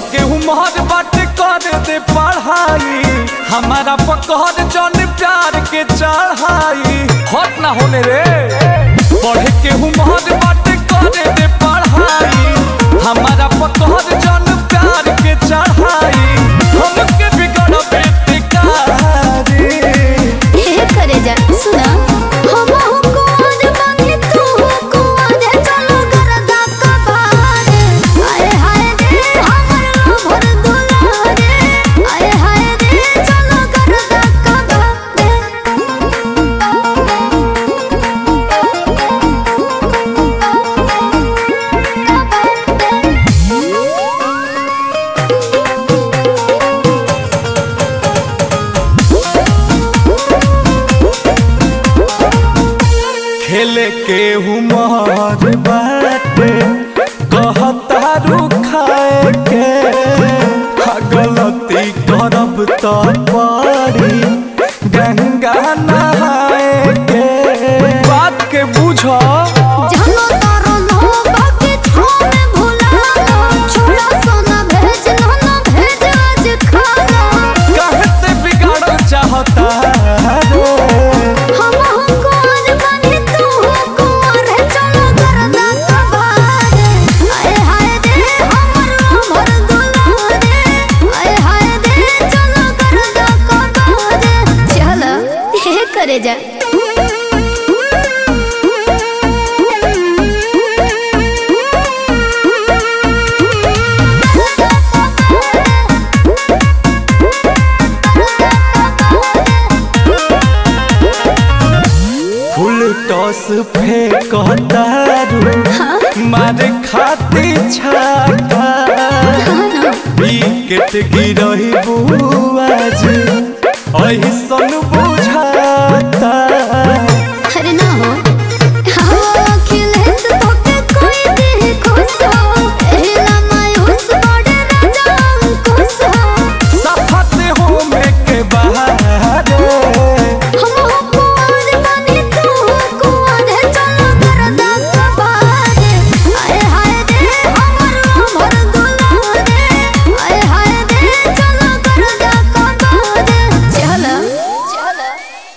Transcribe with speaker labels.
Speaker 1: के उम्र बात कर दे पढ़ाई हमारा पकड़ जन प्यार के चढ़ाई हट ना होने रे पढ़ के उम्र बात कर दे पढ़ाई हमारा पकड़ जन प्यार के चढ़ाई हमके बिगड़ बेटिकारी
Speaker 2: हे करे जा सुना हम कुआर बानी तू कुआर चलो गरदा कबार आए हाय रे हमर लोभर दुलारे आए हाय रे चलो गरदा
Speaker 1: खेले के उमर बाटे कहता रुखाए के हा गलती करब तो पड़ी गंगा नहाए के बात के बुझ
Speaker 2: जानो तारो लोबा के छोमे भुला छोड़ा सोना भेज ना भेज आज खाना
Speaker 1: कहते बिगाड़ चाहता रे
Speaker 2: हम कुआर बानी तू कुआर चलो गरदा कबार आए हाय रे हमर लोभर दुलारे आए हाय रे चलो गरदा कबार चल हे करे जा
Speaker 1: फुल टॉस फेंकता रू मारे खाती छाका विकेट गिरही बुआज ऐसन बुझाता
Speaker 2: अरे ना हो हाँ